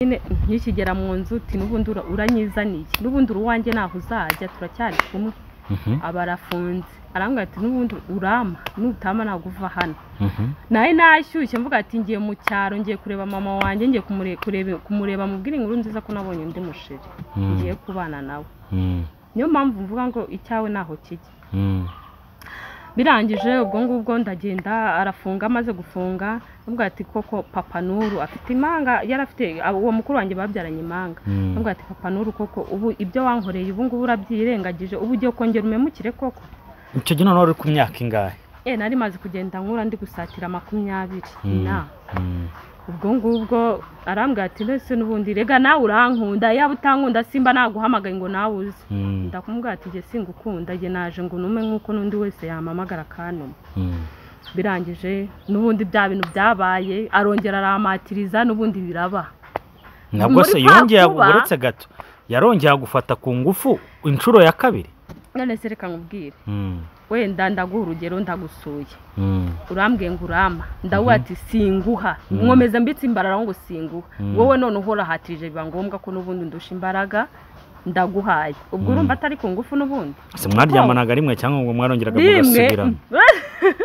nyine nkikigera mu nzu uti n'ubundi ura- uranyizaniye n'ubundi uri uwanjye ntaho uzajya turacyari kumwe Mhm, aba arafunze arambwira ati n'ubundi urama nutama ntabwo uva hano mhm, nawe nashyushye mvuga ati ngiye mu cyaro ngiye kureba mama wanjye ngiye kumure- kurebe- kumureba mubwire inkuru nziza ko nabonye undi musheri Mm. ngiye kubana nawe mhm, niyo mpamvu mvuga ngo icyawe ntaho kijya mhm, birangije ubwo ngubwo ndagenda arafunga amaze gufunga avuga ati koko papa nuru afite imanga yari afite uwo mukuru wanjye babyaranye imanga mhm. avuga ati papa nuru koko ubu ibyo wankoreye ubu ngubu urabyirengagije ubu ugiye kongera umemukire koko icyo gihe noneho uri ku myaka ingahe eh nari maze kugenda nkura ndi gusatira makumyabiri Mhm, na mhm, ubwo ngubwo arambwira ati mbese n'ubundi rega nawe urankunda yaba utankunda simba naguhamagaye ngo nawe uze mhm, ndakumubwira ati jye singukunda jye naje ngo nume nk'uko n'undi wese yamamagara akanuma mhm. birangije n'ubundi bya bintu byabaye arongera aramatiriza n'ubundi biraba nabwo se Muri kwa yongeye kuba- uretse gato yarongeye gufata ku ngufu inshuro ya kabiri none se reka nkubwire Mhm, wenda ndaguha urugero ndagusuye mhm, urambwiye ngo urama ndabura Mhm. ati singuha Mhm. nkomeza mbitse imbarara ngo singuha Mhm. wowe none uhorahatirije biba ngombwa ko n'ubundi ndusha imbaraga ndaguhaye ubwo Mhm. urumva atari ku ngufu n'ubundi se mwaryamanaga rimwe cyangwa ngo mwarongeraga rimwe mugasubirana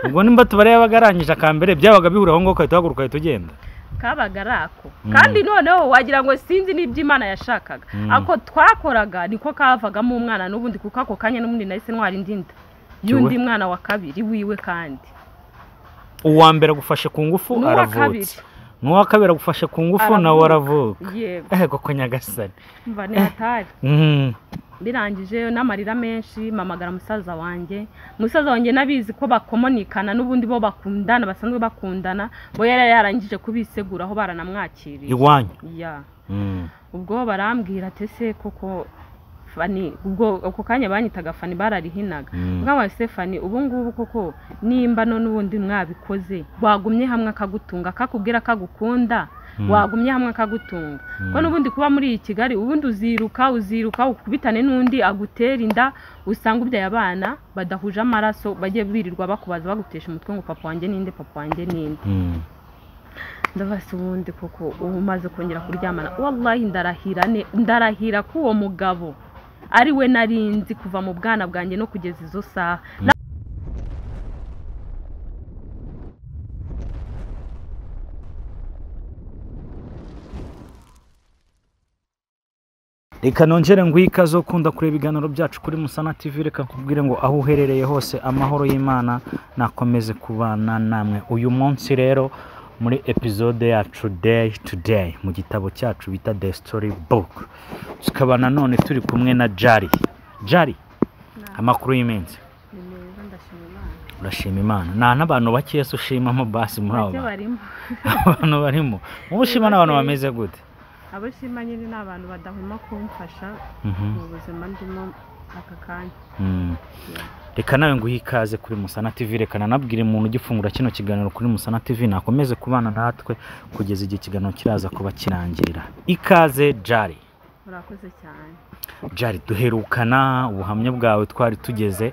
ubwo nimba tubare yabaga arangije aka mbere byabaga bihuraho ngo ukahita uhaguruka uhita ugenda kabaga ari ako Mhm. kandi noneho wagira ngo sinzi n'ibyo imana yashakaga Mhm. ako twakoraga niko kavagamo umwana n'ubundi kuko ako kanya n'ubundi nahise ntwara indi nda y'undi Tuwe. mwana wa kabiri wiwe kandi uwa mbere agufashe ku ngufu n'uwa kabiri aravutse n'uwa kabiri agufashe ku ngufu Aravuka. nawe aravuka yego ehe koko nyagasani mva ntihatari Mhm, birangije n'amarira menshi mamagara musaza wanjye musaza wanjye n'abizi ko bakomonikana n'ubundi bo bakundana basanzwe bakundana bo yari yarangije kubiseguraho baranamwakiriye iwanyu Ya. Mhm, ubwo barambwira ati ese koko fani ubwo ako kanya banyitaga fani bararihinaga Mm. mwana wa Stefani ubu ngubu koko nimba none ubundi mwabikoze wagumye hamwe akagutunga kakubwira ko agukunda Mm. wagumye hamwe akagutunga Mm. ko n'ubundi kuba muri iyi kigali ubundi uziruka uziruka ukubitane n'undi agutera inda usanga ubyaye abana badahuje amaraso bajye birirwa bakubaza bagutesha umutwe ngo papa wanjye ninde papa wanjye ninde mhm, ndabasi ubundi koko ubu umaze kongera kuryamana wallahi ndarahira ne ndarahira ko uwo mugabo ari we narinzi kuva mu bwana bwanjye no kugeza izo saha Na- reka nongere ngo ikaze ukunda kureba ibiganiro byacu kuri musana tv reka nkubwire ngo aho uherereye hose amahoro y'imana nakomeze kubana namwe uyu munsi rero muri epizode yacu day to day mu gitabo cyacu bita the story book tukaba nanone turi kumwe na jari jari amakuru y'iminsi ni meza ndashima imana urashima imana nta n'abantu bakeya se ushimamo basi muri abo Bake bantu barimo abantu barimo wowe ushima n'abantu bameze gute abo nshima nyine ni abantu badahwema kumfasha Mhm. mu buzima ndimo aka kanya Mm. reka nawe nguhe ikaze kuri musana tv reka nanabwire umuntu ugifungura kino kiganiro kuri musana tv nakomeze kubana natwe kugeza igihe ikiganiro kiraza kuba kirangirira ikaze jari murakoze cyane jari duherukana ubuhamya bwawe twari tugeze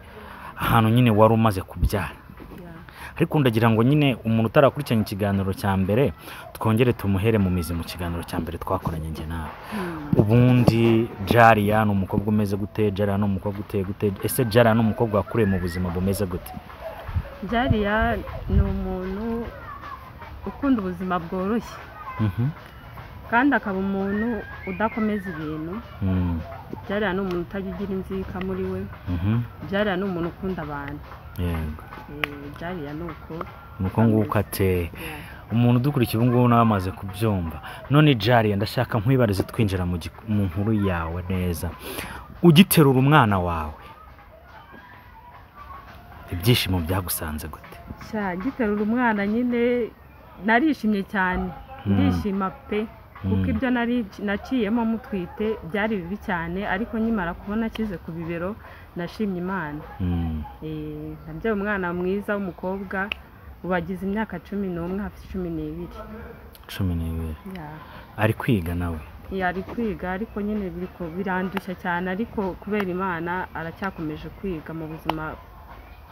ahantu nyine wari umaze kubyara Ya. ariko ndagira ngo nyine umuntu utarakurikiranye ikiganiro cya mbere twongere tumuhere mu mizi mu kiganiro cya mbere twakoranye njye nawe Hmm. ubundi jariya ni umukobwa umeze gute jariya ni umukobwa uteye gute ese jariya ni umukobwa wakuriye mu buzima bumeze gute jariya ni umuntu ukunda ubuzima bworoshye Mhm. kandi akaba umuntu udakomeza ibintu Mm. byariya ni umuntu utajya ugira inzika muri we Mhm. byariya ni umuntu ukunda abantu yego Eh, byariya ni uko ni uko nguko ate umuntu udukurikiye ubu ngubu nawe amaze kubyumva none jariya ndashaka nkwibarize twinjira mu giku- mu nkuru yawe neza ugiterura umwana wawe ibyishimo byagusanze gute sha giterura umwana nyine narishimye cyane Mm. ndishima pe kuko Mm. ibyo nari naciyemo mutwite byari bibi cyane ariko nkimara kubona akize ku bibero nashimye imana Mm. Eh, nabyaye umwana mwiza w'umukobwa ubu agize imyaka cumi n'umwe hafi cumi n'ibiri cumi n'ibiri Ya. ari kwiga nawe yari kwiga ariko nyine biri ku- birandushya cyane ariko kubera imana aracyakomeje kwiga mu buzima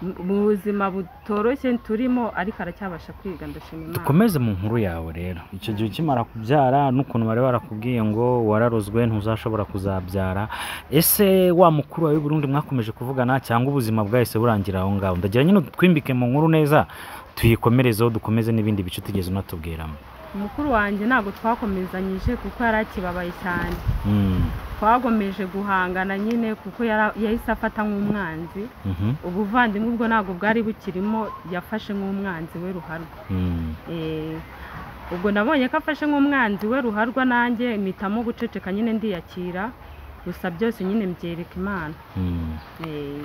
mu- mu buzima butoroshye turimo ariko aracyabasha kwiga ndashima imana dukomeze mu nkuru yawe rero icyo gihe ukimara kubyara n'ukuntu bari barakubwiye ngo wararozwe ntuzashobora kuzabyara ese wa mukuru wawe w'i Burundi mwakomeje kuvugana cyangwa ubuzima bwahise burangira aho ngaho ndagira nyine utwimbike mu nkuru neza tuyikomerezeho dukomeze n'ibindi bice utigeze unatubwiramo umukuru wanjye ntabwo twakomezanyije kuko yari akibabaye cyane Mm, twagomeje guhangana nyine kuko yara- yahise afata nk'umwanzi mhm, ubuvandimwe ubwo ntabwo bwari bukirimo yafashe nk'umwanzi we ruharwa mm, Eh, ubwo nabonye ko afashe nk'umwanzi we ruharwa nanjye mpitamo guceceka nyine ndiyakira gusa byose nyine mbyereka imana mm. Eh,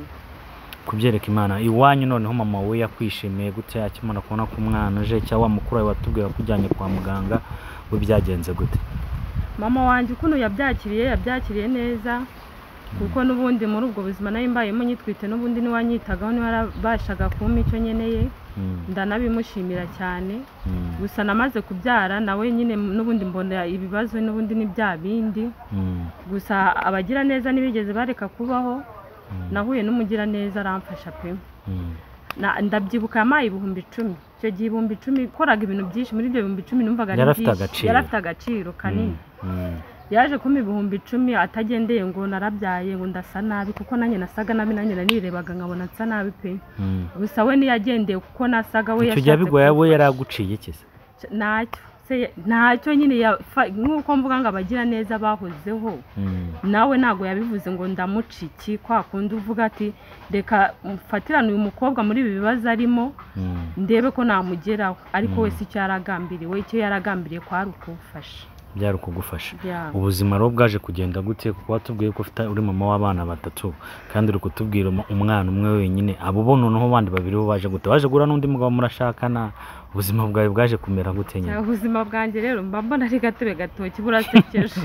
kubyereka imana iwanyu noneho mama we yakwishimiye gutya akimara kubona ko umwana aje cyangwa wa mukuru wawe watubwira ko ujyanye kwa muganga we byagenze gute mama wanjye ukuntu yabyakiriye yabyakiriye neza kuko n'ubundi muri ubwo buzima nari mbayemo nyitwite n'ubundi niwanyitagaho niwarabashaga kumpa icyo nkeneye Mm, ndanabimushimira cyane mm, gusa namaze kubyara nawe nyine n'ubundi mbona ibibazo n'ubundi ni bya bindi mm, gusa abagira neza ntibigeze bareka kubaho mm, nahuye n'umugiraneza aramfasha pe mm. Na- ndabyibuka yampaye ibihumbi icumi icyo gihe ibihumbi icumi koraga ibintu byinshi muri ibyo bihumbi icumi numvaga ari Yari afite byinshi. agaciro. yari afite agaciro kanini Mm, yaje kumpa ibihumbi icumi atagendeye ngo narabyaye ngo ndasa nabi kuko nanjye nasaga nabi nanjye nanirebaga nkabona nsa nabi pe mm. gusa we ntiyagendeye kuko nasaga we icyo gihe bigoye abo yari aguciye iki se ntacyo Se- ntacyo nyine yafa- nk'uko mvuga ngo abagira neza bahozeho Mm, nawe ntabwo yabivuze ngo ndamuca iki kwa kundi uvuga ati reka mfatirane uyu mukobwa muri ibi bibazo arimo mm. ndebe ko namugeraho ariko Mm. wese icyo yaragambiriwe icyo yaragambiriye kwari ukumfasha byari ukugufasha Yeah. ubuzima rero bwaje kugenda gute kuko watubwiye ko ufite uri mama w'abana batatu kandi uri kutubwira um- umwana umwe wenyine abo bo noneho abandi babiri bo baje gute waje guhura n'undi mugabo murashakana ubuzima bwawe bwaje kumera gute nyine ubuzima bwanjye rero mba mbona ari gatebe gatoki burasekeje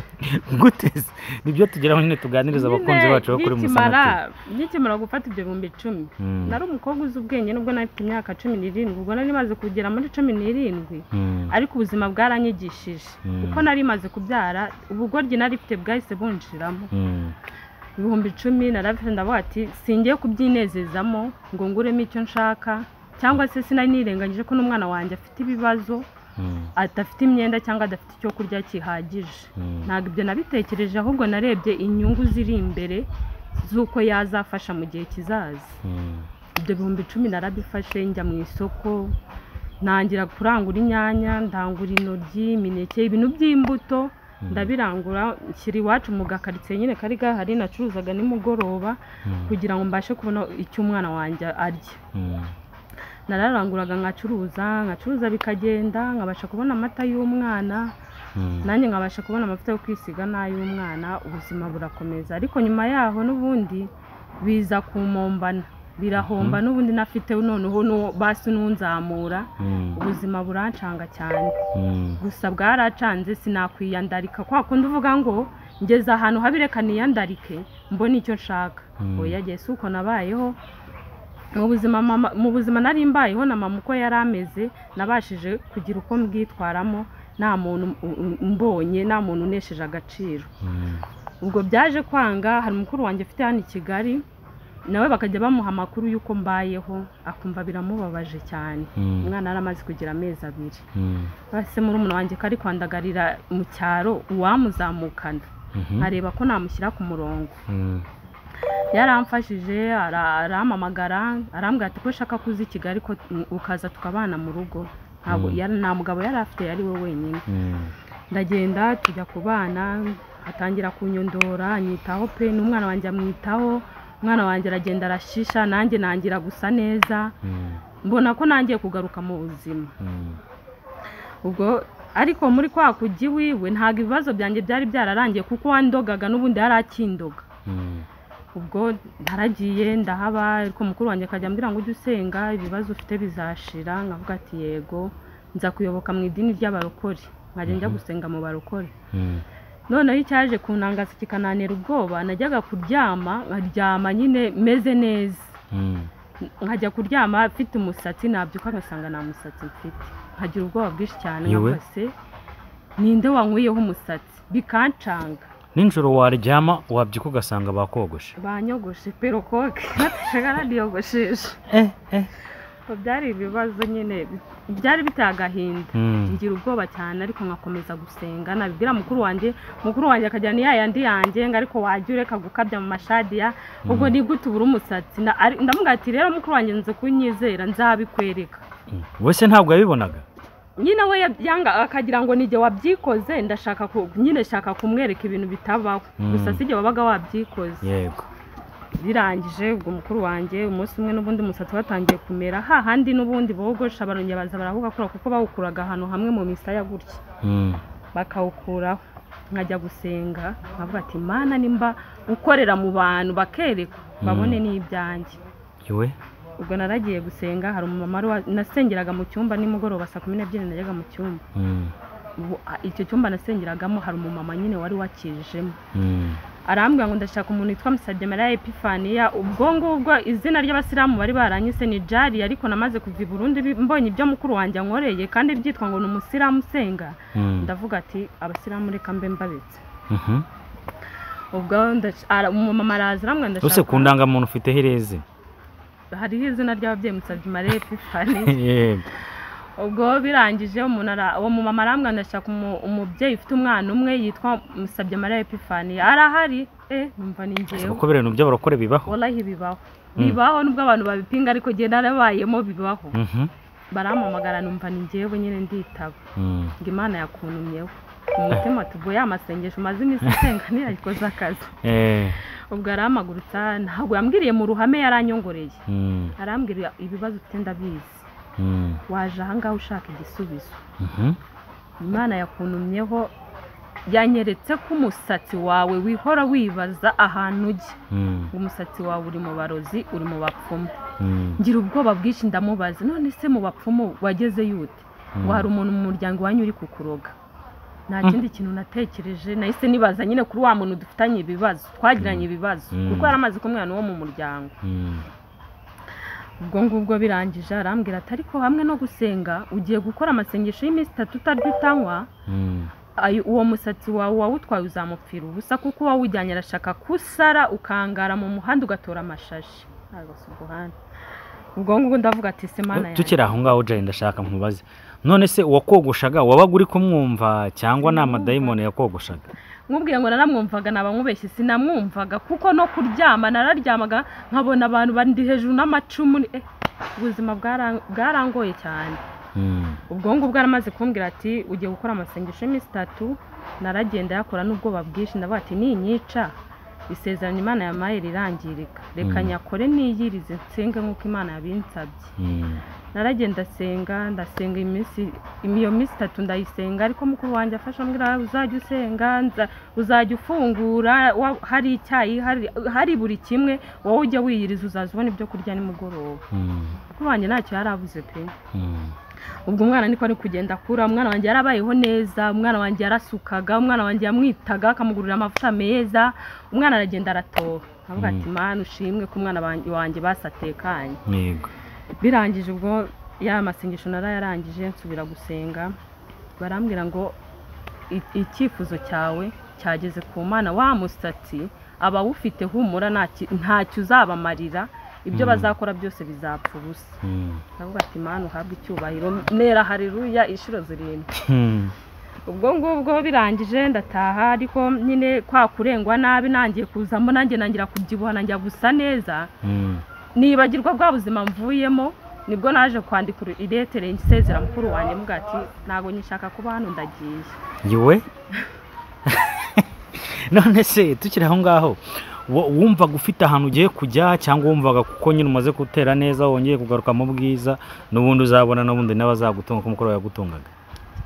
gute se? nibyo tugeraho nyine tuganiriza abakunzi Nyine bacu bo kuri nkikimara- musanati nkikimara gufata ibyo bihumbi icumi Mm, nari umukobwa uzi ubwenge nubwo nari mfite imyaka cumi n'irindwi ubwo nari maze kugera muri cumi n'irindwi mm, ariko ubuzima bwaranyigishije Mm. kuko nari maze kubyara ubugoryi nari mfite bwahise bunshiramo mm, ibihumbi icumi narabifite ndavuga ati singiye kubyinezezamo ngo nguremo icyo nshaka cyangwa se sinari nirengagije ko n'umwana wanjye afite ibibazo mm, adafite imyenda cyangwa adafite icyo kurya gihagije mm. ntabwo ibyo nabitekereje ahubwo narebye inyungu ziri imbere z'uko yazafasha mu gihe kizaza Mm, ibyo bihumbi icumi narabifashe njya mu isoko ntangira kurangura inyanya ndangura intoryi imineke ibintu by'imbuto Mm. ndabirangura nshyira iwacu mu gakaritsiye nyine kari gahari nacuruzaga nimugoroba mm, kugira ngo mbashe kubona icyo umwana wanjye arya mm, nararanguraga nkacuruza nkacuruza bikagenda nkabasha kubona amata y'umwana mm. nanjye nkabasha kubona amavuta yo kwisiga n'ay'umwana ubuzima burakomeza ariko nyuma yaho n'ubundi biza kumombana birahomba n'ubundi nafite noneho n'uwo basi n'unzamura Mm, ubuzima burancanga cyane mm, gusa bwaracanze sinakwiyandarika kwa kundi uvuga ngo ngeze ahantu habi reka niyandarike mbone icyo nshaka Mm. oya jye si uko nabayeho mu buzima mama mu buzima nari mbayeho na mama uko yari ameze nabashije kugira uko mbwitwaramo nta muntu u- u- mbonye nta muntu unesheje agaciro mm. ubwo byaje kwanga hari umukuru wanjye ufite hano i kigali nawe bakajya bamuha amakuru y'uko mbayeho akumva biramubabaje cyane Mm. umwana yari amaze kugira amezi abiri Mm. base muri umuntu wanjye ko ari kwandagarira mu cyaro uwamuzamukana Mhm. areba ko namushyira ku murongo Mm. yaramfashije ara- arampamagara arambwira ati ko ushaka kuza i kigali ko mm, ukaza tukabana mu rugo ntabwo Mm. yari- nta mugabo yari afite yari we wenyine Mm. ndagenda tujya ku bana atangira kunyondora anyitaho pe n'umwana wanjye amwitaho umwana wanjye aragenda arashisha nanjye nangira gusa neza Mm. mbona ko nangiye kugaruka mu buzima Mm. ubwo ariko muri kwa kujya iwiwe ntabwo ibibazo byanjye byari byararangiye kuko wandogaga n'ubundi yari akindoga Mm. ubwo naragiye ndahaba ariko mukuru wanjye akajya ambwira ngo ujye usenga ibibazo ufite bizashira nkavuga ati yego nza kuyoboka mu idini ry'abarokore nkajya njya gusenga mu barokore Mm. noneho icyaje kunangaza kikananira ubwoba najyaga kuryama nkaryama nyine meze neza Mm. nkajya kuryama mfite umusatsi nabyuka ngasanga nta musatsi mfite nkagira ubwoba bwinshi cyane Yewe. nkakase ninde wankwiyeho umusatsi bikancanga nijoro waryama wabyuka ugasanga bakogoshe banyogoshe perokoke batashaka radiyogoshesha eh eh byari ibibazo nyine byari biteye agahinda Mm. ngira ubwoba cyane ariko nkakomeza gusenga nabibwira mukuru wanjye mukuru wanjye akajyana iya yandi yanjye ngo ariko wajya ureka gukabya mu mashadiya ubwo ni gute ubura umusatsi Na- ari- ndamuga ati rero mukuru wanjye nze kunyizera nzabikwereka Mm. wese ntabwo yabibonaga nyine we yab- yanga akagira ngo nijye wabyikoze ndashaka ku- nyine shaka kumwereka ibintu bitabaho Mm. gusa si jye wabaga wabyikoze yego birangije ubwo mukuru wanjye umunsi umwe n'ubundi umusatsi watangiye kumera hahandi n'ubundi bogosha barongera baza barawugakura kuko bawukuraga ahantu hamwe mu misaya gutya Mm. bakawukuraho nkajya gusenga nkavuga ati mana nimba ukorera mu bantu bakerekwa babone n'ibyanjye iwe ubwo naragiye gusenga hari umumama wari wa- nasengeraga mu cyumba nimugoroba saa kumi n'ebyiri najyaga mu cyumba Mm. Ubu- a- icyo cyumba nasengeragamo hari umumama nyine wari wakijemo Mm. arambwira ngo ndashaka umuntu witwa musabye mariya epifaniya ubwo ngubwo izina ry'abasilamu bari baranyise ni jari ariko namaze kuva i burundi bi- mbonye ibyo mukuru wanjye ankoreye kandi byitwa ngo ni umusilamu usenga Mm. ndavuga ati abasilamu reka mbe mbabitse Mhm. ubwo ndac- ara- umumama araza arambwira ese ku ndashaka ndangamuntu ufite hereze hariho izina ry'ababyeyi musabye mariya epifaniya yego ubwo birangije umuntu ara- uwo mumama arambwira ngo ndashaka umu- umubyeyi ufite umwana umwe yitwa musabye mariya epifaniya arahari eh numva ni Ese njyewe kuko biriya bintu by'abarokore bibaho warahi bibaho Mm. bibaho nubwo abantu babipinga ariko njye narabayemo bibaho Mhm. barampamagara numva ni njyewe nyine nditaba Mm. ngo imana yakuntumyeho mu mutima ati ubwo ya masengesho umaze iminsi usenga ntiyayikoze akazi Eh. ubwo arampagurutsa ntabwo yambwiriye mu ruhame yaranyongoreye Mm. arambwira ibibazo ufite ndabizi Mm. waje ahangaha ushaka igisubizo Mhm. imana yakuntumyeho yanyeretse ko umusatsi wawe wihora wibaza ahantu ujya Mm. umusatsi wawe uri mu barozi uri mu bapfumu Mm. ngira ubwoba bwinshi ndamubaza none se mu bapfumu wageze yute ngo hari umuntu mu muryango wanyu uri kukuroga nta kindi kintu natekereje nahise nibaza nyine kuri wa muntu dufitanye ibibazo twagiranye ibibazo Mm. kuko yari amaze kumwana wo mu muryango Mm. ubwo ngubwo birangije arambwira ati ariko hamwe no gusenga ugiye gukora amasengesho y'iminsi itatu utarya utanywa Mm. ayo- uwo musatsi wawe wawutwaye uzamupfira ubusa kuko uwawujyanye arashaka kusara ukangara mu muhanda ugatora amashashi agasuguhana ubwo ngubwo ndavuga ati se mana yanjye tukiri aho ngaho jari ndashaka nkubaze none se uwakogoshaga wabaga uri kumwumva cyangwa ni amadayimoni yakogoshaga nkubwiye ngo naramwumvaga nabamubeshye sinamwumvaga kuko no kuryama nararyamaga nkabona abantu bandi hejuru n'amacumu ni- eh, ubuzima bwara- bwarangoye cyane Mm. ubwo ngubwo aramaze kumbwira ati ugiye gukora amasengesho y'iminsi itatu naragenda yakora n'ubwoba bwinshi ndavuga ati ninyica isezerano imana yamaye rirangirika reka Mm. nyakore niyirize nsenga nk'uko imana yabinsabye Mm. naragenda asenga ndasenga iminsi iyo minsi itatu ndayisenga ariko mukuru wanjye afasha ambwira uzajya usenga nza- uzajya ufungura wa- hari icyayi hari- hari buri kimwe wowe ujya wiyiriza uzaza ubona ibyo kurya nimugoroba Mm. mukuru wanjye ntacyo yari abuze pe Mm. ubwo umwana niko ari kugenda akura umwana wanjye yarabayeho neza umwana wanjye yarasukaga umwana wanjye yamwitaga akamugurira amavuta meza umwana aragenda aratoha avuga Mm. ati mana ushimwe ko umwana wanjye- wanjye basatekanye yego birangije ubwo ya masengesho narayarangije nsubira gusenga barambwira ngo i- icyifuzo cyawe cyageze ku mana wa musatsi abawufite humura nta ki- ntacyo uzabamarira ibyo Mm. bazakora byose bizapfa ubusa Mm. ndavuga ati mana uhabwe icyubahiro nera hariruya inshuro zirindwi Mm. ubwo ngubwo birangije ndataha ariko nyine kwa kurengwa nabi nangiye kuzamo nanjye nangira kubyibuha nanjya gusa neza Mm. nibagirwa bwa buzima mvuyemo nibwo naje kwandika iretere isezera mukuru wanjye mvuga ati ntabwo nyishaka kuba hano ndagiye yewe none se tukiri aho ngaho wo- wumvaga ufite ahantu ugiye kujya cyangwa wumvaga kuko nyine umaze gutera neza wongeye kugaruka mu bwiza n'ubundi uzabona n'ubundi n'abazagutunga kuko umukoro yagutungaga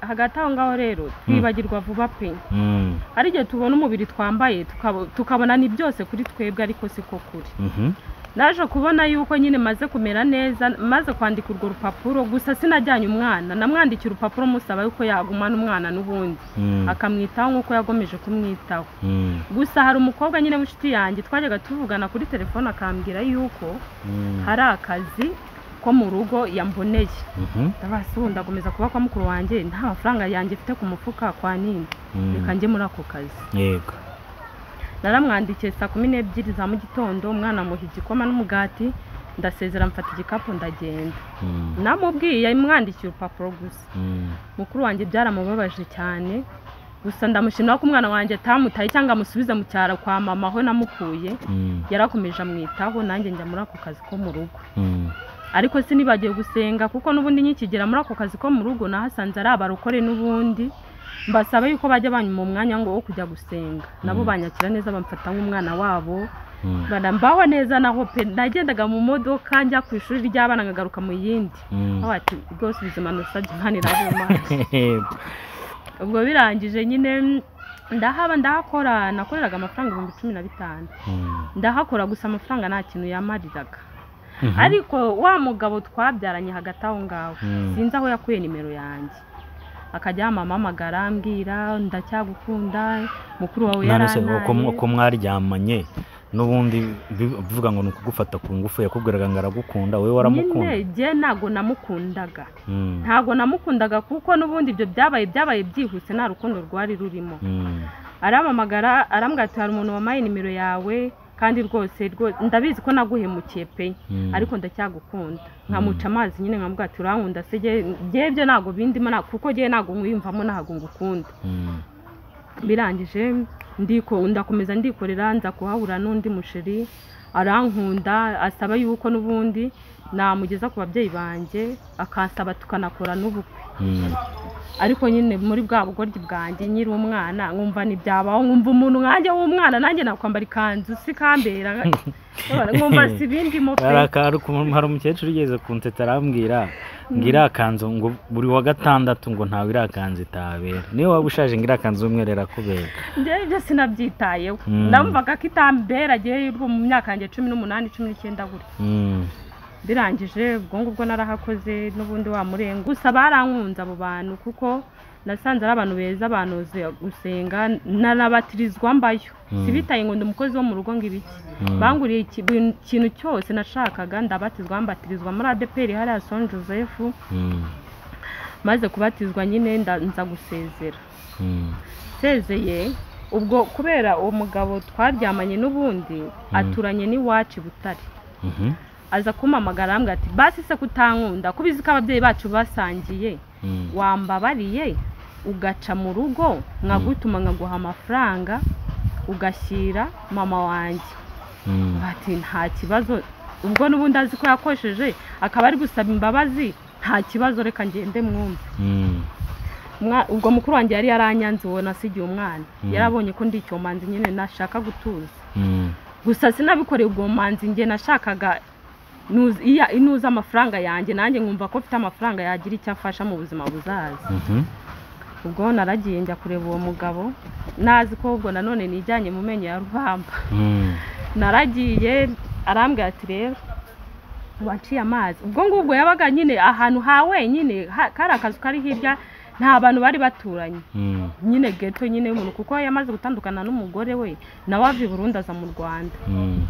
hagati aho ngaho rero twibagirwa vuba pe Mm. ari igihe tubona umubiri twambaye tukabo- tukabona ni byose kuri twebwe ariko siko kuri Mhm. naje kubona yuko nyine maze kumera neza maze kwandika urwo rupapuro gusa sinajyanye umwana namwandikiye urupapuro musaba yuko yagumana umwana n'ubundi Mm. akamwitaho nk'uko yagomeje kumwitaho Mm. gusa hari umukobwa nyine w'inshuti yanjye twajyaga tuvugana kuri telefone akambwira yuko Mm. hari akazi ko mu rugo yamboneye Mhm. ndabasi ubu ndakomeza kuba kwa mukuru wanjye nta mafaranga yanjye mfite ku mufuka kwa nini Mm. reka njye muri ako kazi yego naramwandikiye saa kumi n'ebyiri za mu gitondo umwana amuha igikoma n'umugati ndasezera mfata igikapu ndagenda Mm, namubwiye yamwandikiye urupapuro gusa mm, mukuru wanjye byaramubabaje cyane gusa ndamushimira ko umwana wanjye atamutaye cyangwa amusubize mu cyaro kwa mama aho namukuye mm, yarakomeje amwitaho nanjye njya muri ako kazi ko mu rugo mm, ariko sinibagiwe gusenga kuko n'ubundi nkikigera muri ako kazi ko mu rugo nahasanze ari abarokore n'ubundi mbasaba yuko bajya banyuma umwanya ngo wo kujya gusenga nabo Mm. banyakira neza bamfata nk'umwana wabo mm, barambaho neza naho pe nagendaga mu modoka njya ku ishuri ry'abana nkagaruka mu yindi mm. aho ati rwose ubuzima nusabye imana irabuma Hehe, ubwo birangije nyine ndahaba ndahakora nakoreraga amafaranga ibihumbi cumi na bitanu mm, ndahakora gusa amafaranga nta kintu yamariraga mhm, ariko wa mugabo twabyaranye hagati aho ngaho Mm. sinzi aho yakuye nimero yanjye akajya yamamamagara ambwira ndacyagukunda mukuru wawe none se uko yarantaye uko mwaryamanye n'ubundi bi- bivuga ngo ni ukugufata ku ngufu yakubwiraga ngo aragukunda wowe waramukunda nyine jye ntago namukundaga Mm, ntago namukundaga kuko n'ubundi ibyo byabaye byabaye byihuse nta rukundo rwari rurimo mm, aramamagara arambwira ati hari umuntu wamaye nimero yawe kandi rwose rwo- ndabizi ko naguhemukiye pe mm, ariko ndacyagukunda nkamuca amazi nyine nkamuga ati urankunda se jye jye byo ntago bindimo nta- kuko jye ntago nkwiyumvamo ntago ngukunda mm, birangije ndiko ndakomeza ndikorera nza kuhahura n'undi musheri arankunda asaba yuko n'ubundi namugeza ku babyeyi banjye akansaba tukanakora n'ubukwe mm, ariko nyine muri bwa bugoryi bwanjye nkiri umwana nkumva ntibyabaho nkumva umuntu nkanjye w'umwana nanjye nakwambara ikanzu sikambera nkumva si bindimo pe hari aka- hari ukuntu- hari umukecuru ugeze kunsetsa arambwira ngo iriya kanzu ngo buri wa gatandatu ngo ntawe iriya kanzu itabera niyo waba ushaje ngo iriya kanzu y'umweru irakubera njyewe ibyo sinabyitayeho Mm. ndamvaga ko itambera agiye mu myaka yanjye cumi n'umunani cumi n'icyenda gutya Mm, birangije ubwo ngubwo narahakoze n'ubundi wa murengo gusa barankunze abo bantu kuko nasanze ari abantu beza banoze gusenga nanabatirizwa mbayo Mm. sibitaye ngo ndi umukozi wo mu rugo ngo ibiki Mm. banguriye iki- buri kintu cyose nashakaga ndabatizwa mbatirizwa muri adeperi hariya son joseph mm, maze kubatizwa nyine nda- nza gusezera mm, nsezeye ubwo kubera uwo mugabo twaryamanye n'ubundi aturanye n'iwacu i butare mhm, aza kumpamagara arambwira ati basi se kutankunda ko ubizi ko ababyeyi bacu basangiye mm, wambabariye ugaca mu rugo nkagutuma nkaguha amafaranga ugashyira mama wanjye mm, ati nta kibazo ubwo n'ubundi azi ko yakosheje akaba ari gusaba imbabazi nta kibazo reka ngende mwumve mm, Umwa- ubwo mukuru wanjye yari yaranyanze uwo nasigiye umwana Mm. yarabonye ko ndi icyomanzi nyine nashaka gutuza mm, gusa sinabikoreye ubwo bumanzi njye nashakaga nuza- iya- inuza amafaranga yanjye nanjye nkumva ko mfite amafaranga yagira icyo afasha mu buzima buzaza mhm, ubwo naragiye njya kureba uwo mugabo nazi ko ubwo nanone nijyanye mu menyo ya rubamba mm, naragiye arambwira ati rero waciye amazi ubwo ngubwo yabaga nyine ahantu ha wenyine ha- kari akazu kari hirya nta bantu bari baturanye mm, nyine geto nyine y'umuntu kuko yamaze gutandukana n'umugore we nawe ava i Burundi aza mu Rwanda mm,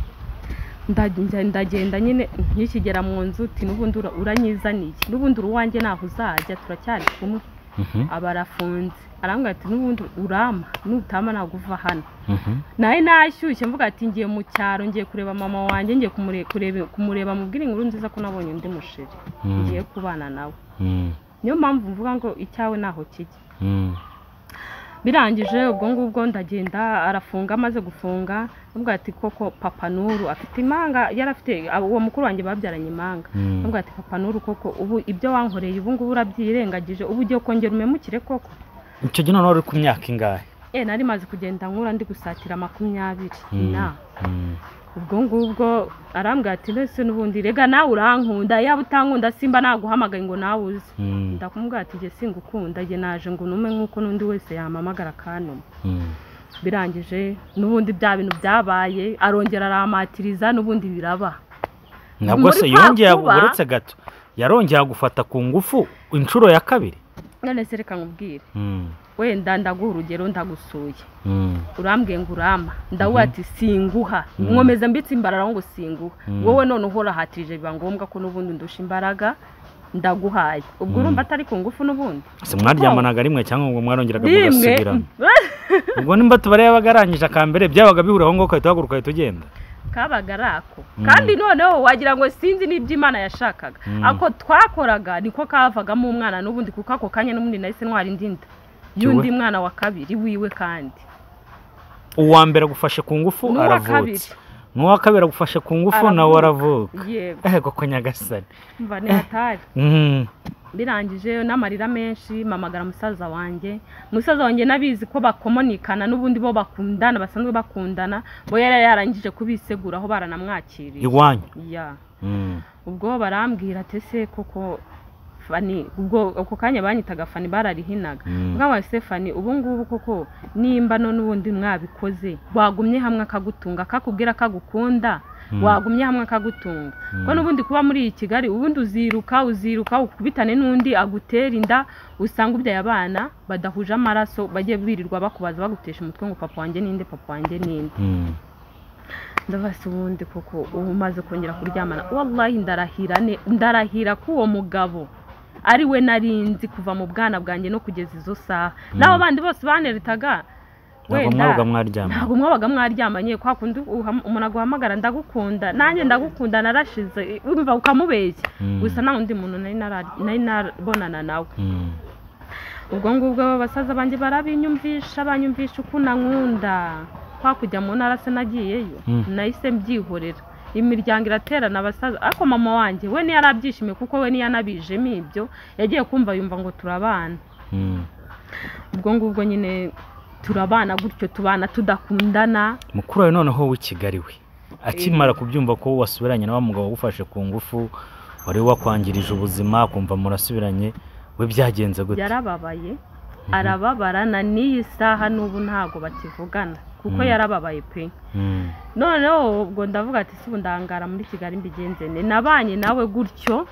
ndagenda ndagenda nyine nkikigera mu nzu uti n'ubundi ura- uranyizaniye n'ubundi uri uwanjye ntaho uzajya turacyari kumwe mhm, aba arafunze arambwira ati n'ubundi urama nutama ntabwo uva hano mhm, nawe nashyushye mvuga ati ngiye mu cyaro ngiye kureba mama wanjye ngiye kumure- kurebe- kumureba mubwira inkuru nziza ko nabonye undi musheri Mm. ngiye kubana nawe mm, niyo mpamvu mvuga ngo icyawe ntaho kijya mm, birangije ubwo ngubwo ndagenda arafunga amaze gufunga avuga ati koko papa nuru afite imanga yari afite uwo mukuru wanjye babyaranye imanga Mm. avuga ati papa nuru koko ubu ibyo wankoreye ubu ngubu urabyirengagije ubu ugiye kongera umemukire koko icyo gihe noneho uri ku myaka ingahe e nari maze kugenda nkura ndi gusatira makumyabiri Mm, na mm, ubwo ngubwo arambwira ati ndetse n'ubundi rega nawe urankunda yaba utankunda simba naguhamagaye ngo nawe uze mm, ndakumubwira ati njye singukunda njye naje ngo unume nk'uko n'undi wese yamamagara akanuma mm, birangije n'ubundi bya bintu byabaye arongera aramatiriza n'ubundi biraba nabwo se Muri kwa yongeye kuba- uretse gato yarongeye agufata ku ngufu inshuro ya kabiri none se reka nkubwire Mm, wenda ndaguha urugero ndagusuye mm, urambwiye ngo urama ndawuha ati singuha nkomeza mbitse imbarara ngo singuha Mhm. wowe none uhorahatirije biba ngombwa ko n'ubundi ndusha imbaraga ndaguhaye ubwo Mm. urumva atari ku ngufu n'ubundi si mwaryamanaga rimwe cyangwa ngo mwarongeraga rimwe mugasubirana ubwo nimba tubare yabagarangije aka mbere byabaga bihura aho ngaho ugahita uhaguruka ugahita ugenda kabaga ari ako Mm. kandi noneho wagira ngo sinzi n'ibyo imana yashakaga Mm. ako twakoraga niko kavagamo umwana n'ubundi kuko ako kanya n'ubundi nahise ntwara indi nda y'undi Kiwe. mwana wa kabiri wiwe kandi uwa mbere agufashe ku ngufu n'uwa kabiri aravutse n'uwa kabiri agufashe ku ngufu nawe Aravuka. aravuka yego ego ko nyagasani mva ntihatari Mm. birangije n'amarira menshi mamagara musaza wanjye musaza wanjye n'abizi ko bakomonikana n'ubundi bo bakundana basanzwe bakundana bo yari yarangije kubisegura aho baranamwakiriye iwanyu Ya. Mm. ubwo barambwira ati ese koko fani ubwo ako kanya banyitaga fani bararihinaga Mm. mwabaye se fani ubu ngubu koko nimba none ubundi mwabikoze wagumye hamwe akagutunga akakubwira ko agukunda Mm. wagumye hamwe akagutunga Mm. ko n'ubundi kuba muri iyi kigali ubundi uziruka uziruka ukubitane n'undi agutera inda usanga ubyaye abana badahuje amaraso bajye birirwa bakubaza bagutesha umutwe ngo papa wanjye ninde papa wanjye ninde Mm. ndabasi ubundi koko ubu umaze kongera kuryamana wallahi ndarahira ne ndarahira ko uwo mugabo ari we narinzi kuva mu bwana bwanjye no kugeza izo saha n'abo bandi bose baneretaga ntabwo mwabaga mwaryamye ntabwo mwabaga mwaryamanye kwa kundi uham- umuntu aguhamagara ndagukunda nanjye ndagukunda narashize wumva ukamubeshya Mm. gusa nta wundi muntu nari nara- nari nabonana nawe Mm. ubwo ngubwo basaza banjye barabinyumvisha banyumvisha uko nankunda kwa kujya mu ntara se nagiyeyo Mm. nahise mbyihorera imiryango iraterana abasaza ariko mama wanjye we ntiyarabyishimiye kuko we ntiyanabijemo ibyo yagiye kumva yumva ngo turabana Mm. ubwo ngubwo nyine turabana gutyo tubana tudakundana mukuru wawe noneho w'i kigali we akimara kubyumva ko wasubiranye na wa mugabo wagufashe ku ngufu wari wakwangirije ubuzima kumva murasubiranye we byagenze gute yarababaye arababarana n'iyi saha n'ubu ntabwo bakivugana kuko Mhm. yarababaye pe Mm. noneho ubwo ndavuga ati si ndangara muri kigali mbigenze ne nabanye nawe gutyo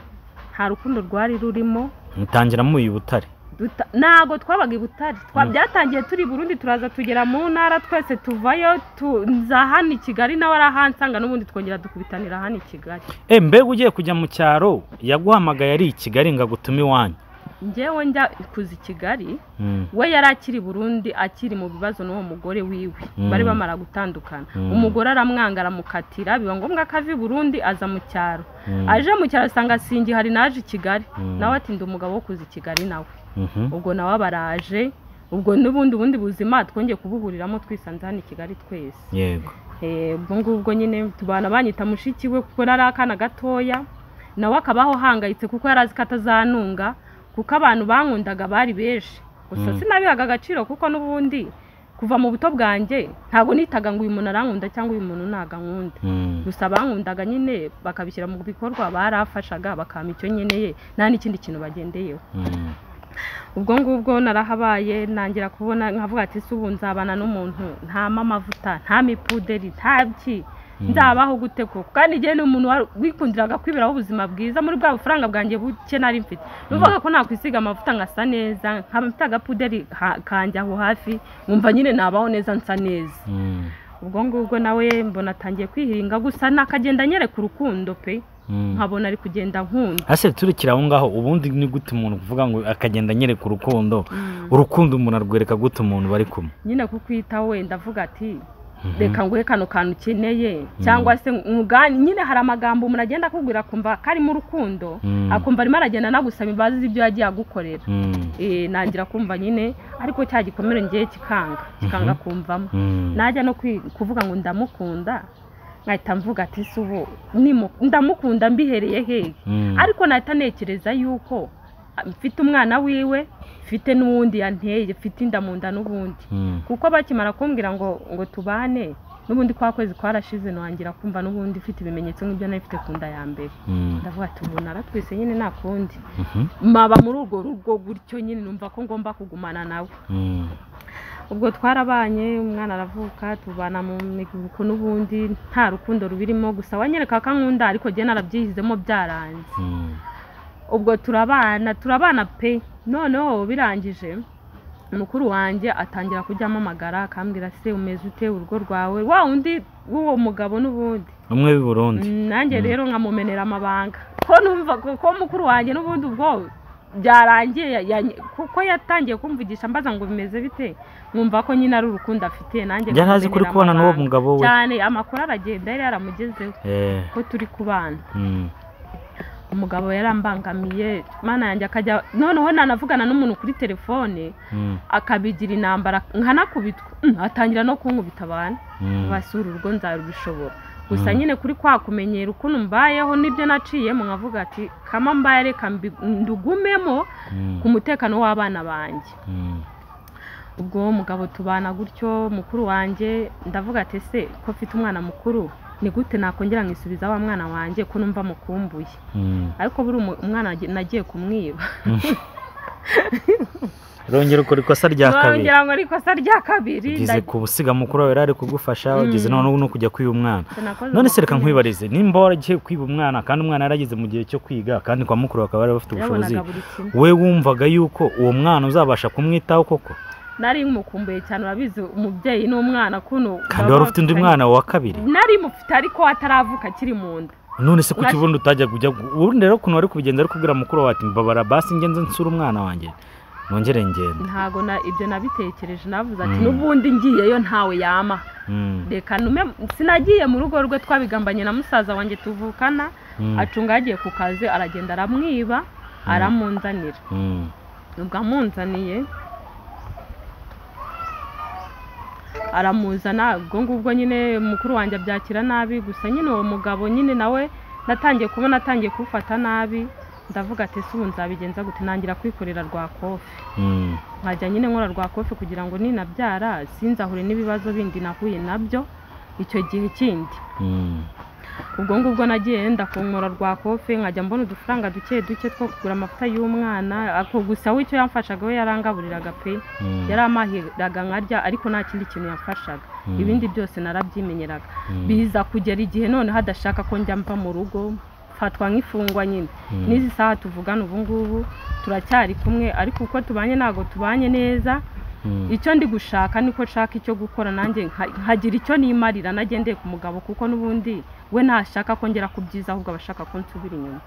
nta rukundo rwari rurimo mutangira muyi butare duta- ntabwo twabaga i butare twa- byatangiye turi i burundi turaza tugera mu ntara twese tuvayo tu- nza hano i kigali nawe arahansanga n'ubundi twongera dukubitanira hano i kigali Eh, mbega ugiye kujya mu cyaro yaguhamagaye ari i kigali ngo agutume iwanyu njyewe njya kuza i kigali Mm. we yari akiri i burundi akiri mu bibazo n'uwo mugore wiwe Mm. bari bamara gutandukana Mm. umugore aramwanga aramukatira biba ngombwa ko ava i burundi aza mu cyaro Mm. aje mu cyaro asanga singihari naje i kigali Mm. nawe ati ndi umugabo wo kuza i kigali nawe Mhm. ubwo nawe baraje ubwo n'ubundi bundi buzima twongeye kubuhuriramo twisanze hano i kigali twese yego Eh, ubwo ngubwo nyine tubana banyita mushiki we kuko yari akana gatoya nawe akabaho ahangayitse kuko yari azi ko atazanunga kuko abantu bankundaga bari benshi gusa Mm. sinabihaga agaciro kuko n'ubundi kuva mu buto bwanjye ntabwo nitaga ngo uyu muntu arankunda cyangwa uyu muntu ntago ankunda Mm. gusa abankundaga nyine bakabishyira mu bikorwa barafashaga bakampa icyo nkeneye nta n'ikindi kintu bagendeyeho Mm. ubwo ngubwo narahabaye ntangira kubona nkavuga ati si ubu nzabana n'umuntu ntama amavuta nta mipuderi nta byi Mm. nzabaho gute koko kandi igihe ni umuntu wari- wikundiraga kwibiraho ubuzima bwiza muri bwa bufaranga bwanjye buke nari mfite numvaga ko nakwisiga amavuta nkasa neza nkaba mfite agapuderi ha- kanjye aho hafi nkumva nyine nabaho neza nsa neza Mm. ubwo ngubwo nawe mbona atangiye kwihinga gusa nakagenda anyereka urukundo pe Mm. nkabona ari kugenda nkunda ase turikira aho ngaho ubundi ni gute umuntu kuvuga ngo akagenda anyereka urukundo urukundo umuntu arwereka gute umuntu bari kumwe nyine kukwitaho wenda avuga ati Mhm. reka nguhe kano kantu ukeneye cyangwa se nkugane nyine hari amagambo umuntu agenda akubwira akumva ko ari mu rukundo Mm. akumva arimo aragenda anagusaba imbabazi z'ibyo yagiye agukorera Mm. Eh, nangira kumva nyine ariko cya gikomere ngiye kikanga kikanga kumvamo Mm. najya no kwi- kuvuga ngo ndamukunda nkahita mvuga ati si ubu nimu- ndamukunda mbihereye hehe Mm. ariko nahita ntekereza yuko ah, mfite umwana wiwe mfite n'uwundi yanteye mfite inda mu nda n'ubundi Mm. kuko bakimara kumbwira ngo ngo tubane n'ubundi kwa kwezi kwarashize ntangira kumva n'ubundi mfite ibimenyetso nk'ibyo nari mfite ku nda ya mbere Mm. ndavuga ati ubu naratwise nyine nta kundi Mhm. maba muri urwo rugo gutyo nyine numva ko ngomba kugumana nawe Mm. ubwo twarabanye umwana aravuka tubana mu miguruko n'ubundi nta rukundo rubirimo gusa wanyereka ko ankunda ariko njye narabyihizemo byaranze Mm. ubwo turabana turabana pe noneho birangije mukuru wanjye atangira kujya ampamagara akambwira se umeze ute urugo rwawe wa wundi w'uwo mugabo n'ubundi umwe w'i burundi Mm, nanjye rero nkamumenera amabanga kuko numva kuko mukuru wanjye n'ubundi ubwo byarangiye ya- ya- kuko yatangiye kumvugisha mbaza ngo bimeze bite mwumva ko nyine ari urukundo afite nanjye yari azi kuri kumenera kubana n'uwo amabanga. mugabo we cyane amakuru aragenda yari yaramugezeho Eh, ko turi kubana mm. umugabo yarambangamiye mana yanjye akajya noneho nanavugana n'umuntu kuri telefone Mm. akabigira intambara nkanakubitwa Mm, atangira no kunkubita abantu Mm. basura urugo nzarubishobora gusa Mm. nyine kuri kwa kumenyera ukuntu mbayeho n'ibyo naciyemo nkavuga ati kama mbaye reka mbi- ndugumemo Mm. ku mutekano w'abana banjye Mm. ubwo uwo mugabo tubana gutyo mukuru wanjye ndavuga ati ese ko mfite umwana mukuru ni gute nakongera nkisubiza wa mwana wanjye ko numva mukumbuye Mm. ariko buri umu- umwana nagi- nagiye kumwiba rongera ukora ikosa rya kabiri ngira ngo ari ikosa rya kabiri ugeze ku busiga mukuru wawe yari ari kugufasha ugeze Mm. noneho no kujya kwiba umwana nakoze none se reka amakosa. nkwibarize nimba waragiye kwiba umwana kandi umwana yarageze mu gihe cyo kwiga kandi kwa mukuru bakaba bari bafite ubushobozi yabonaga buri kimwe we wumvaga yuko uwo mwana uzabasha kumwitaho koko nari mukumbuye cyane urabizi umubyeyi n'umwana kuno kandi baba wari ufite undi bafitanye- mwana wa kabiri nari mufite ariko ataravuka akiri mu nda none se kuki Nash- ubundi utajya kujya ubundi rero ukuntu wari kubigenza ari kubwira mukuru wawe ati mbabara basi ngenze nsura umwana wanjye nongere ngende ntago na ibyo nabitekereje navuze ati Mm. n'ubundi ngiyeyo ntawe yama Mm, reka ntume sinagiye mu rugo rwe twabigambanye na musaza wanjye tuvukana mm, acunga yagiye ku kazi aragenda aramwiba aramunzanira mm, ubwo amunzaniye aramuzana ubwo ngubwo nyine mukuru wanjye abyakira nabi gusa nyine uwo mugabo nyine nawe natangiye kubona atangiye kuwufata nabi ndavuga ati ese ubu nzabigenza gute nangira kwikorera rwa kofi mm, nkajya nyine nkora rwa kofi kugira ngo ninabyara sinzahure n'ibibazo bindi nahuye nabyo icyo gihe kindi mm, ubwo ngubwo nagiye yenda kunkora rwa kofe nkajya mbona udufaranga duke duke two kugura amavuta y'umwana ako gusa we icyo yamfashaga we yarangaburiraga pe mm, yari amahiraga nkarya ariko nta kindi kintu yamfashaga mm, ibindi byose narabyimenyeraga mm, biza kugera igihe noneho adashaka ko njya mva mu rugo mfatwa nk'imfungwa nyine mm, n'izi saha tuvugana ubu ngubu turacyari kumwe ariko uko tubanye ntabwo tubanye neza mm, icyo ndi gushaka niko nshaka icyo gukora nanjye nka- nkagira icyo nimarira nagendeye ku mugabo kuko n'ubundi we ntashaka kongera ku byiza ahubwo aba ashaka ko nsubira inyuma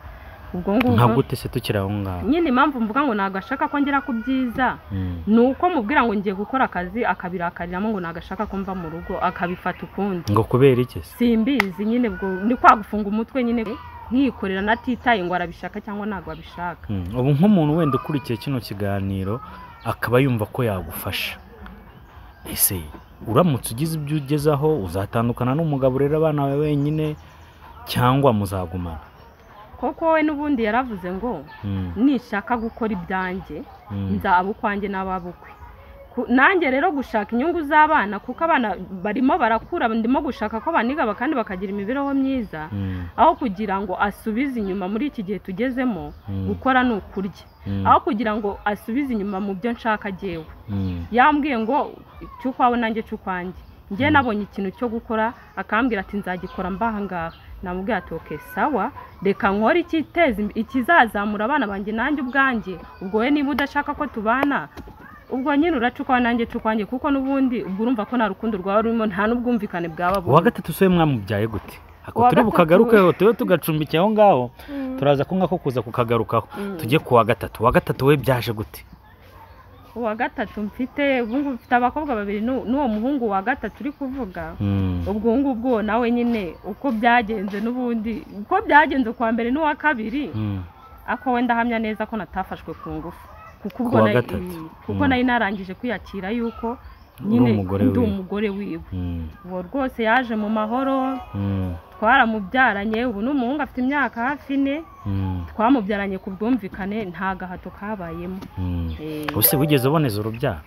ubwo nka ngubwo gute se tukiri aho ngaho nyine impamvu mvuga ngo ntabwo ashaka kongera ku byiza Mm, ni uko mubwira ngo ngiye gukora akazi akabirakariramo ngo ntabwo ashaka ko mva mu rugo akabifata ukundi ngo kubera iki se simbizi nyine ubwo ni kwa gufunga umutwe nyine nkikorera natitaye ngo arabishaka cyangwa ntabwo abishaka Mm, ubu nk'umuntu wenda ukurikiye kino kiganiro akaba yumva ko yagufasha ese uramutse ugize ibyo ugezaho uzatandukana n'umugabo urera abana bawe wenyine cyangwa muzagumana koko we n'ubundi yaravuze ngo Mm, nishaka gukora ibyanjye mm, nzaba ukwanjye n'ababukwe Ku- nanjye rero gushaka inyungu z'abana kuko abana barimo barakura ndimo gushaka ko baniga ba- kandi bakagira imibereho myiza mm, aho kugira ngo asubize inyuma muri iki gihe tugezemo mm, gukora ni ukurya mm, aho kugira ngo asubize inyuma mu byo nshaka jyewe mm, yambwiye ngo cy'ukwawe nanjye cy'ukwanjye njye Mm. nabonye ikintu cyo gukora akambwira ati nzagikora mbahangaha namubwira ati oke sawa reka nkore ikiteza imbe- ikizazamura abana banjye nanjye ubwanjye ubwo we niba udashaka ko tubana ubwo nyine uracukawe nanjye cukwanjye kuko n'ubundi ubwo urumva ko nta rukundo rwaba rurimo nta n'ubwumvikane bwaba uwa burimo gatatu se mwamubyaye gute ako Uwa turi gatatu- bukagarukeho tube tugacumbikiye aho ngaho turaza kumva ko kuza kukagarukaho Mm. tujye ku wa gatatu uwa gatatu we byaje gute uwa gatatu mfite ubu ngubu mfite abakobwa babiri n'u- n'uwo muhungu wa gatatu uri kuvuga Mm, ubwo ngubwo uwo nawe nyine uko byagenze n'ubundi uko byagenze kuwa mbere n'uwa kabiri mm, ako we ndahamya neza ko natafashwe ku ngufu kuko ubwo Kuwa nari- gatatu. kuko Mm. nari narangije kwiyakira yuko uri nyine umugore ndi we umugore wiwe Mm, uwo rwose yaje mu mahoro mm, twaramubyaranye ubu ni umuhungu afite imyaka hafi ine mm, twamubyaranye ku bwumvikane nta gahato kabayemo mm. Eh, ese wigeze uboneza urubyaro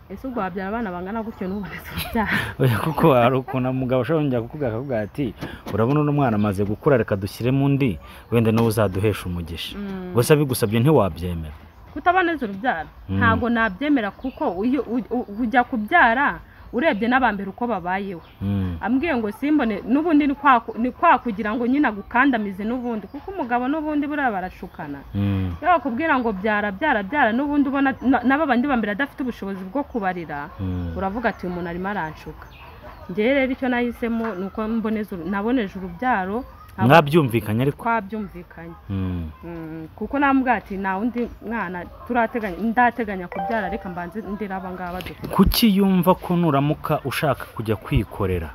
ese ubwo wabyara abana bangana gutyo n'ubonetse urubyaro Oya, kuko hari ukuntu umugabo ashobora kongera kukubwira akavuga ati urabona uno mwana amaze gukura reka dushyiremo undi wenda niwe uzaduhesha umugisha Mm. gusa bigusabye ntiwabyemera kutaboneza urubyaro Mm. ntabwo nabyemera kuko iyo u- u- ujya kubyara urebye n'abambere uko babayeho Mm, ambwiye ngo simbone n'ubundi ni kwa ku- ni kwa kugira ngo nyine agukandamize n'ubundi kuko umugabo n'ubundi buriya barashukana mm, iyo bakubwira ngo byara byara byara n'ubundi ubona na- n'aba bandi bambere adafite ubushobozi bwo kubarira mm, uravuga ati uyu muntu arimo aranshuka ngewe rero icyo nahisemo ni uko mboneza uru- naboneje urubyaro mwabyumvikanye ariko twabyumvikanye Mm. Mm, kuko namubwira ati nta wundi mwana turateganya ndateganya kubyara reka mbanze ndera aba ngaba dufite kuki yumva ko nuramuka ushaka kujya kwikorera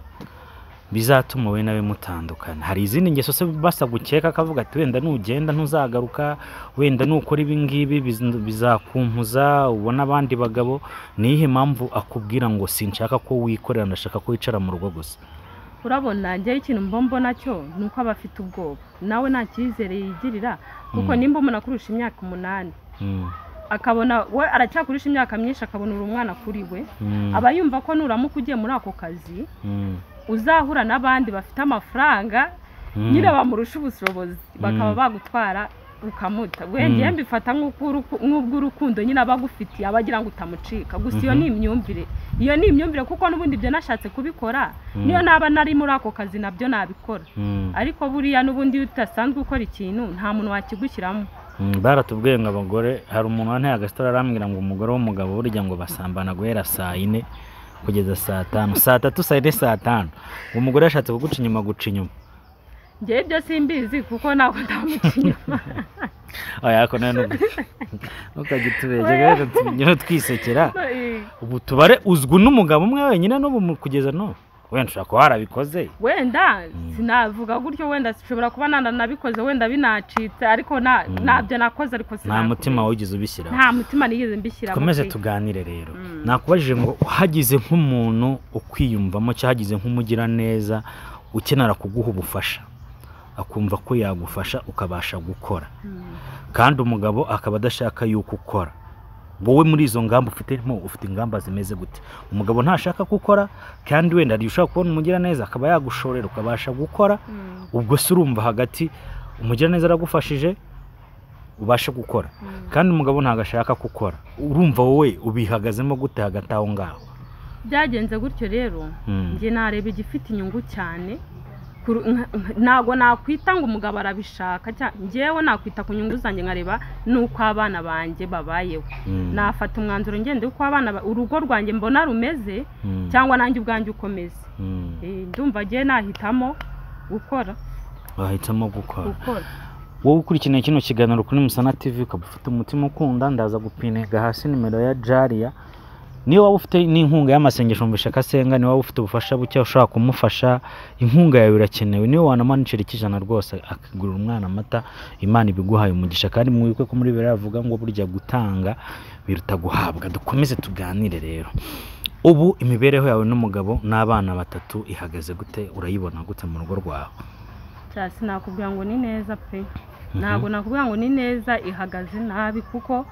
bizatuma wowe nawe mutandukana hari izindi ngeso se basa gukeka akavuga ati wenda nugenda ntuzagaruka wenda nukora ibi ngibi biz- bizakumpuza ubona abandi bagabo ni iyihe mpamvu akubwira ngo sinshaka ko wikorera ndashaka ko wicara mu rugo gusa urabona njyewe ikintu mba mbona cyo ni uko aba afite ubwoba nawe nta cyizere yigirira kuko Mm. nimba umuntu akurusha imyaka umunani Mm. akabona we aracyakurisha imyaka myinshi akabona uri umwana kuri we Mm. aba yumva ko nuramuka ugiye muri ako kazi Mm. uzahura n'abandi bafite amafaranga Mm. nyine bamurusha ubushobozi bakaba Mm. bagutwara ukamuta Mm. wengeye mbifata nk'uko- nk'ubw'urukundo nyine aba agufitiye aba agira ngo utamucika gusa iyo Mhm. ni imyumvire iyo ni imyumvire kuko n'ubundi ibyo nashatse kubikora Mm. niyo naba nari muri ako kazi nabyo nabikora Mm. ariko buriya n'ubundi iyo udasanzwe ukora ikintu nta muntu wakigushyiramo Mm, baratubwiye ngo abagore hari umuntu wanteye agasitara arambwira ngo umugore w'umugabo burya ngo basambana guhera saa yine kugeza saa tanu saa tatu saa yine saa tanu umugore yashatse kuguca inyuma guca inyuma njyewe ibyo simbizi kuko ntabwo ndamukinyuma oya ariko nawe nubwo ntukajye utubegera rero tunyure twisekera ubu tubare uzwi n'umugabo umwe wenyine n'ubu mu- kugeza n'ubu wenda ushobora kuba warabikoze wenda Mm. sinavuga gutyo wenda nshobora kuba nanda nabikoze wenda binacitse ariko na- Mm. ntabyo nakoze ariko nta sinakubwiye. mutima wigeze ubishyiraho nta mutima nigeze mbishyiramo dukomeze pe. tuganire rero Mm. nakubajije ngo hagize nk'umuntu ukwiyumvamo cyangwa hagize nk'umugiraneza ukenera kuguha ubufasha akumva ko yagufasha ukabasha gukora Mm. kandi umugabo akaba adashaka yuko ukora wowe muri izo ngamba ufite mo ufite ingamba zimeze gute umugabo ntashaka ko ukora kandi wenda hari igihe ushobora kubona umugiraneza akaba yagushorera ukabasha gukora Mm. ubwo se urumva hagati umugiraneza aragufashije ubashe gukora Mm. kandi umugabo ntabwo ashaka gukora urumva wowe ubihagazemo gute hagati aho ngaho byagenze gutyo rero Mm. njye nareba igifite inyungu cyane Kuru- nka- nka- ntabwo nakwita ngo umugabo arabishaka cya- njyewe nakwita ku nyungu zanjye nkareba n'uko abana banjye babayeho Mm. nafata umwanzuro ngende uko abana ba- urugo rwanjye mbona rumeze Mm. cyangwa nanjye ubwanjye ukomeze Mm. Eh, ndumva agiye nahitamo gukora wahitamo gukora gukora wowe ukurikirana kino kiganiro kuri musana tv ukaba ufite umutima ukunda ndaza gupinega hasi nimero ya jariya niyo waba ufite n'inkunga y'amasengesho mvisha akasenga niyo waba ufite ubufasha buke ushobora kumufasha inkunga yawe irakenewe niyo wanamanukira ikijana rwose akagurira umwana amata imana ibiguhaye umugisha kandi mwibuke ko muri bibiri yavuga ngo burya gutanga biruta guhabwa dukomeze tuganire rero ubu imibereho yawe n'umugabo n'abana batatu ihagaze gute urayibona gute mu rugo rwawe cyane sinakubwira ngo ni neza pe Mhm. ntabwo nakubwira ngo ni neza ihagaze nabi kuko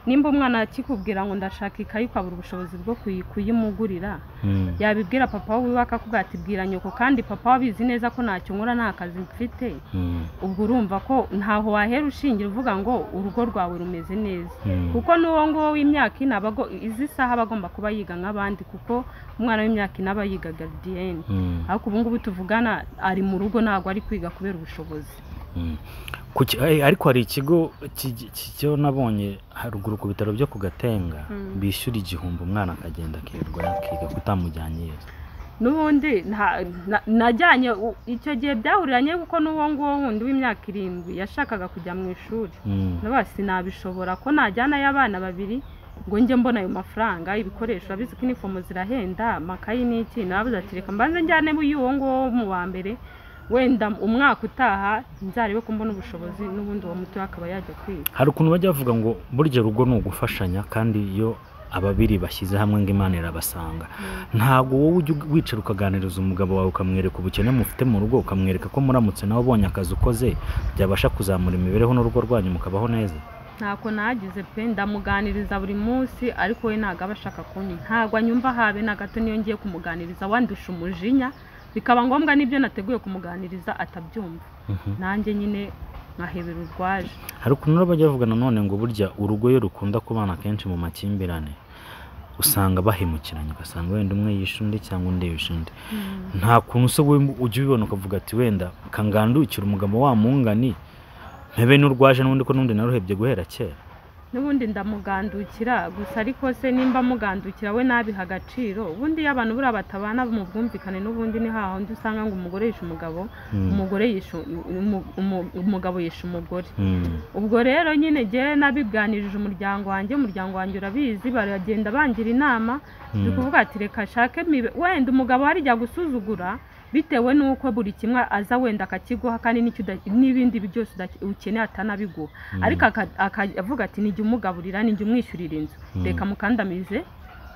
nimba umwana akikubwira ngo ndashaka ikayi ukabura ubushobozi bwo kuyi- kuyimugurira Mm. yabibwira papa wiwe akakubwira ati bwira nyoko kandi papa we abizi neza ko ntacyo nkora nta kazi mfite Mm. ubwo urumva ko ntaho wahera ushingira uvuga ngo urugo rwawe rumeze neza Mm. kuko n'uwo nguwo w'imyaka ine aba ago- izi saha aba agomba kuba yiga nk'abandi kuko umwana w'imyaka ine aba yiga garidiyeni Mm. ariko ubu ngubu tuvugana ari mu rugo ntabwo ari kwiga kubera ubushobozi Mm. Ku ki- eh, ariko hari ikigo ki- ki- cyo nabonye haruguru ku bitaro byo ku gatenga Mm. bishyura igihumbi umwana akagenda akirirwa yakiga kutamujyanye yesu n'ubundi nta- na- najyanye u- icyo gihe byahuriranye kuko n'uwo nguwo wundi w'imyaka irindwi yashakaga kujya mu ishuri Mm. nawe sinabishobora ko najyanayo abana babiri ngo njye mbona ayo mafaranga ibikoresho abizi ko inifomo zirahenda amakayi n'iki nababuze ati reka mbanze njyane y'uwo nguwo wo mu wa mbere wenda umwaka utaha nzarebe ko mbona ubushobozi n'ubundi uwo mutoya akaba yajya kwiga hari ukuntu bajya bavuga ngo burya urugo ni ugufashanya kandi iyo ababiri bashyize hamwe ngo imana irabasanga ntabwo wowe ujya wicara ukaganiriza umugabo wawe ukamwereka ubukene mufite mu rugo ukamwereka ko muramutse nawe ubonye akazi ukoze byabasha kuzamura imibereho n'urugo rwanyu mukabaho neza ntako nagize pe ndamuganiriza buri munsi ariko we ntabwo aba ashaka kunywa ntabwo anyumva habe na gato niyo ngiye kumuganiriza wandusha umujinya bikaba ngombwa n'ibyo nateguye kumuganiriza atabyumva Mhm. nanjye nyine nkahebera urwaje hari ukuntu rero bajya bavuga nanone ngo burya urugo iyo rukunda kubana kenshi mu makimbirane usanga bahemukiranye ugasanga wenda umwe yishe undi cyangwa undi yishe undi nta kuntu se wowe ujya ubibona ukavuga ati wenda kangandukira umugabo wa mungani mpebe n'urwaje n'undi ko n'undi naruhebye guhera kera n'ubundi ndamugandukira gusa ariko se nimba amugandukira we nabiha agaciro ubundi iyo abantu buriya batabana mu bwumvikane n'ubundi ni hahandi usanga ngo umugore yishe umugabo umugore yishe umu- umu- umugabo yishe umugore ubwo rero nyine ngewe nabiganirije umuryango wanjye umuryango wanjye urabizi baragenda bangira inama ni ukuvuga ati reka ashake mibe wenda umugabo harijya gusuzugura bitewe n'uko buri kimwe aza wenda akakiguha kandi n'icyo uda- n'ibindi byose uda- ukeneye atanabiguha ariko aka- aka- avuga ati nijya umugaburira nijya umwishyurira inzu Mm. reka mukandamize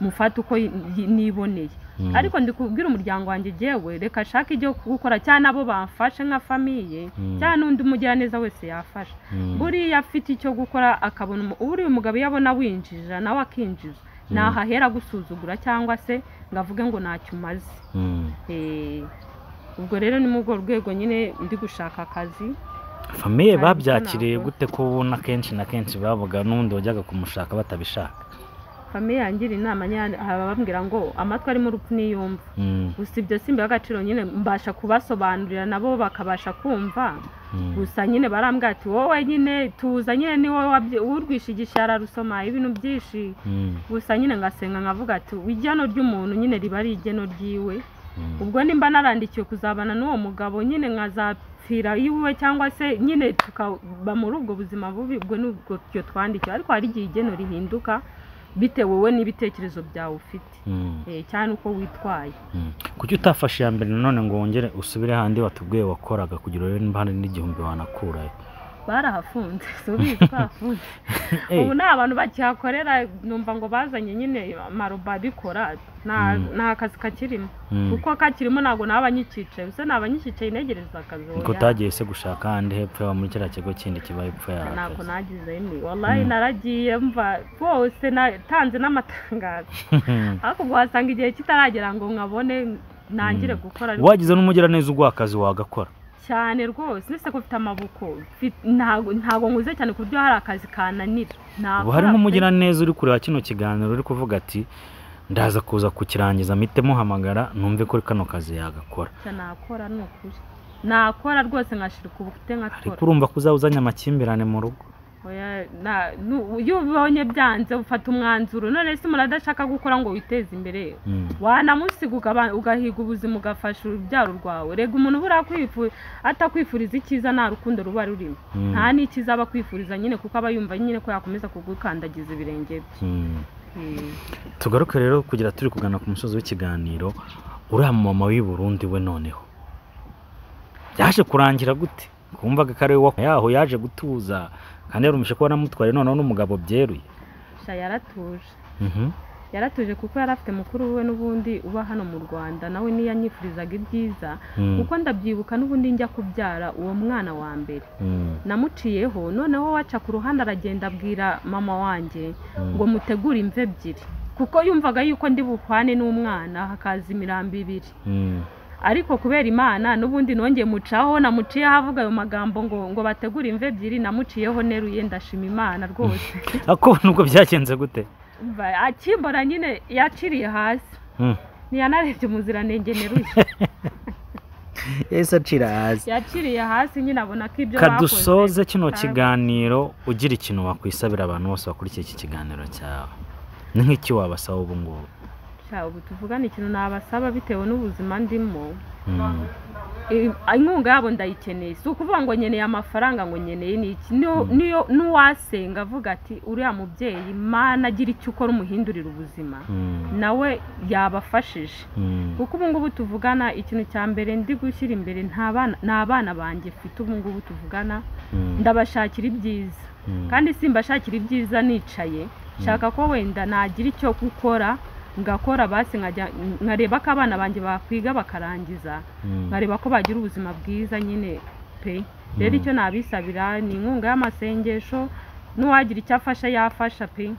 mufate uko yi- yi- niboneye ariko ndi kubwira umuryango wanjye jyewe reka ashake ibyo gukora cyane abo bamfashe nka famiye Mm. cyane undi mugiraneza wese yafasha buriya afite icyo gukora akabona umu- buriya umugabo iyo abona winjira nawe akinjiza Mm. ntaho ahera agusuzugura cyangwa se ngo avuge ngo ntacyo umaze Eh, ubwo rero ni muri urwo rwego nyine ndi gushaka akazi famiye Ariko babyakiriye ntabwo- gute ko ubona kenshi na kenshi bavuga n'undi wajyaga kumushaka batabishaka famiye yangira inama nyine ababwira ngo amatwi arimo urupfu niyumva Mm, gusa ibyo simba agaciro nyine mbasha kubasobanurira nabo bakabasha kumva mm, gusa nyine barambwira ati wowe nyine tuza nyine ni wowe wabyi- urwishe igishara rusoma ibintu byinshi mm, gusa nyine ngasenga nkavuga ati igeno ry'umuntu nyine riba ari igeno ryiwe mm. ubwo nimba narandikiwe kuzabana n'uwo mugabo nyine nkazapfira iwe cyangwa se nyine tukaba muri ubwo buzima bubi ubwo ni ubwo twe twandikiwe ariko hari igihe igeno rihinduka bitewe wowe n'ibitekerezo byawe ufite Mm, Eh, cyane uko witwaye mm. kuki utafashe iya mbere nanone ngo wongere usubire handi watubwiye wakoraga kugira urebe niba hari n'igihumbi wanakurayo barahafunze si ubizi bahafunze Eh, ubu nta bantu bakihakorera numva ngo bazanye nyine amarobo abikora nta Mm. nta kazi kakirimo mm. kuko kakirimo ntabwo naba banyikicaye ubuse naba banyikicaye integereza akazi Ngo oya. utagiye se gushaka ahandi hepfo yawe muri kiriya kigo kindi kiba hepfo yawe ntabwo akazi. nagize ni wallahi Mm. naragiye mva bose natanze n'amatangazo ariko ubwo wasanga igihe kitaragera ngo nkabone ntangire Mm. gukora wagize n'umugiraneza uguha akazi wagakora cyane rwose nese ko ufite amaboko mfit- ntago ntago nguze cyane ku buryo hari akazi kananira ubu harimo umugiraneza uri kureba kino kiganiro uri kuvuga ati ndaza kuza kukirangiza mpite muhamagara numve ko kano kazi yagakora Icyo nakora ni ukuri nakora rwose nkashirika ubufite ariko nkakora urumva ko uzaba uzanye amakimbirane mu rugo Oya, na- nu- iyo ubonye byanze ufata umwanzuro none se umuntu adashaka gukora ngo witeze imbere Mm, wanamusiga ugaba- ugahiga ubuzima ugafasha urubyaro rwawe rega umuntu buriya kwifu- atakwifuriza icyiza nta rukundo ruba rurimo mm, nta n'icyiza aba akwifuriza nyine kuko aba yumva nyine ko yakomeza kugukandagiza ibirenge bye mm. Eh, tugaruke rero kugira turi kugana ku musozi w'ikiganiro uriya mama w'i Burundi we noneho yaje kurangira gute kumvaga ko ari we wa- yaho yaje gutuza kandi yarumishe ko wanamutwaye noneho n'umugabo byeruye sha yaratuje Mhm. yaratuje kuko yari afite mukuru we n'ubundi uba hano mu rwanda nawe niyo yanyifurizaga ibyiza Mm, kuko ndabyibuka n'ubundi njya kubyara uwo mwana wa mbere mm, namuciyeho noneho waca ku ruhande aragenda abwira mama wanjye mm. ngo mutegure imve ebyiri kuko yumvaga yuko ndi bupfane n'umwana hakaza imirambo ibiri Mm, ariko kubera imana n'ubundi nongeye mucaho namuciyeho avuga ayo magambo ngo ngo bategure imve ebyiri namuciyeho neruye ndashima imana rwose ako nubwo byagenze gute Umva, akimbona nyine yaciriye hasi Mm. ntiyanarebye umuziranenge neruye yahise acira hasi yaciriye hasi nyine abona ko ibyo bakoze kadusoze kino Ntabwo. kiganiro ugira ikintu wakwisabira abantu bose bakurikiye iki kiganiro cyawe ni nk'iki wabasaba ubu ngubu Sha, ubu tuvugane ikintu nabasaba bitewe n'ubuzima ndimo Mm, Eh, inkunga yabo ndayikeneye si ukuvuga ngo nkeneye amafaranga ngo nkeneye ni iki Niyo- niyo n'uwasenga avuga ati uriya mubyeyi mana agira icyo ukora umuhindurira ubuzima mm, nawe yabafashije mm. kuko ubu ngubu tuvugana ikintu cya mbere ndi gushyira imbere nta bana nta bana banjye mfite ubu ngubu tuvugana Mm, ndabashakira ibyiza mm, kandi simbashakira ibyiza nicaye nshaka ko wenda nagira icyo gukora ngakora basi nkajya- nkareba ko abana banjye bakwiga bakarangiza mm. nkareba ko bagira ubuzima bwiza nyine pe rero Mm. icyo nabisabira ni inkunga y'amasengesho n'uwagira icyo afasha yafasha pe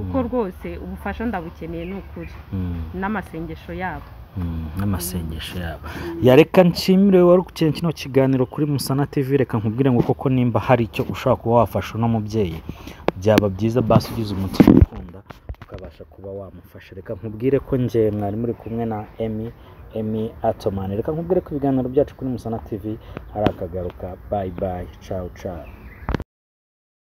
kuko Mm. rwose ubufasha ndabukeneye ni ukuri Mm, n'amasengesho yabo mm, n'amasengesho yabo yareka nshimire wowe wari ukurikiye kino kiganiro kuri musana tv reka nkubwire ngo koko nimba hari icyo ushobora kuba wafasha uno mubyeyi byaba byiza basi ugize umutima ukunda ukabasha kuba wamufasha reka nkubwire ko njye mwari muri kumwe na emi emi atomani reka nkubwire ko ibiganiro byacu kuri musana tv hari akagaruka bayi bayi cawu cawu